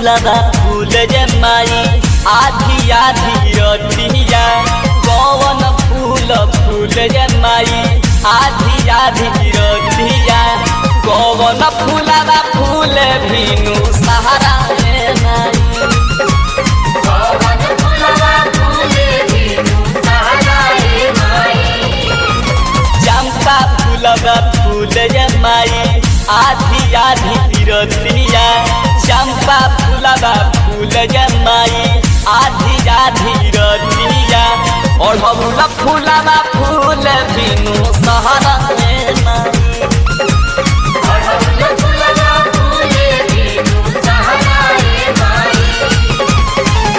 फूलबा फूल जे माई आधी आधी रतिया कौन फूल फूल जे माई आधी आधी रतिया कौन फूलबा फूल भीनु सहारा रे माई कौन फूलवा फूले बिनु सहारा रे माई चंपा फूलबा फूल जे माई आधी आधी रतिया चंपा फूलबा फूल जे माई आधी आधी रतिया और फूल फूलबा फूल बिनु सहारा रे माई कौन फूलवा फूले बिनु सहारा रे माई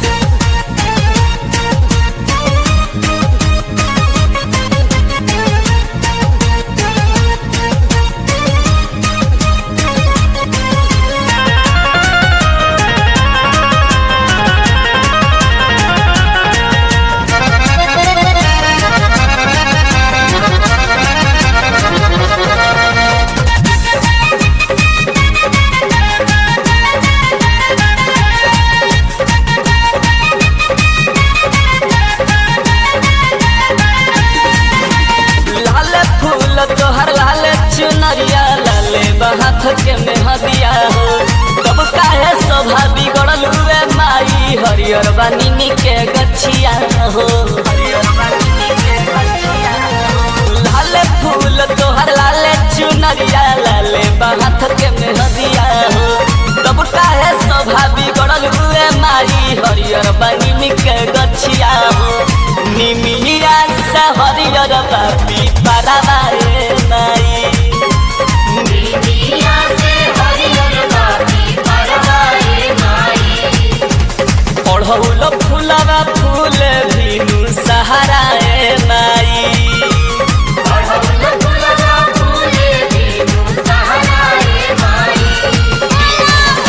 लाल फूल तोहर लाल चुनरिया लाले बहाथ के मेहदिया हो कब काहे शोभा बिगड़ल हुए माई हरियर बानी के गछिया हो लाल फूल तोहर लाल चुनरिया लाले बहाथ के मेहदिया हो कब काहे शोभा बिगड़ल हुए माई हरियर बानी के गछिया हो निमिया से हरियर बापी पाराबारे माई बिबिया से हरियर बाती परवा रे माई पढ़ौल फूलबा फूल भीनु सहारा ए माई कौन फूलवा फूले बिनु सहारा रे माई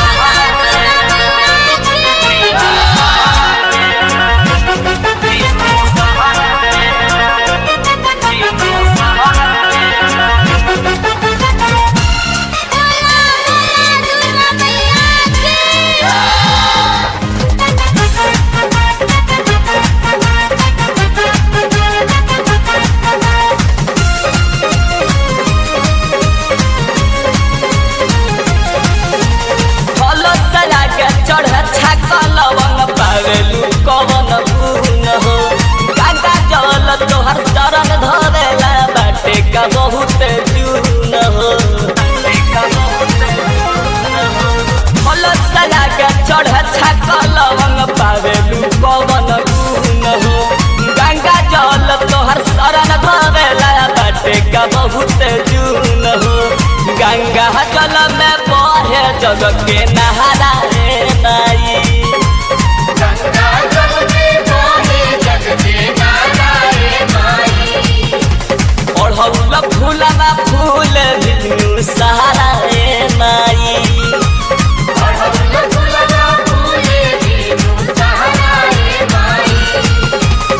फल सला के चढ़ छाकल वन पावेलु कवन गुण हो गंगा जल तोहर चरण धरेला बाटे का बहुत जून हो फल सला के चढ़ छाकल वन पावेलु कवन गुण हो गंगा जल तोहर शरण धरेला बाटे का बहुत जून हो गंगा जल में बहे जग के नहारा रे नाई गंगा जल में बहे जग के नाला रे माई ओढ़ौल फूलबा फूल बिनु सहारा रे माई कौन फूलवा फूले बिनु सहारा रे माई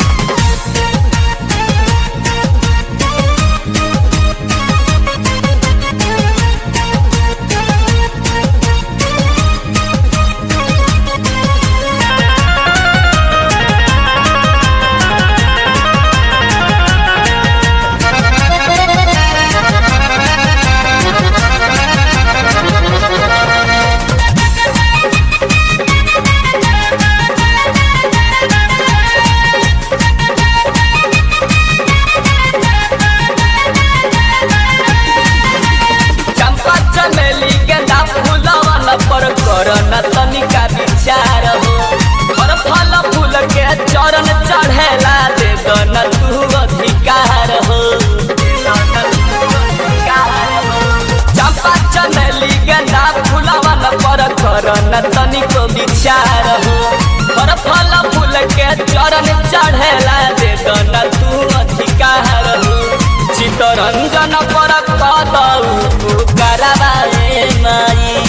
चंपा चमेली गेंदा फूलवन पर करन तनिका विचार हो और फल फूल के चरण चढ़ेला दे दन तू अधिकार हो चंपा चमेली गेंदा फूलवन पर करन तनिको विचार हो और फल फूल के चरण चढ़ेला दे दन तू अधिकार हो चितरंजन पर कदौ कराबाए माई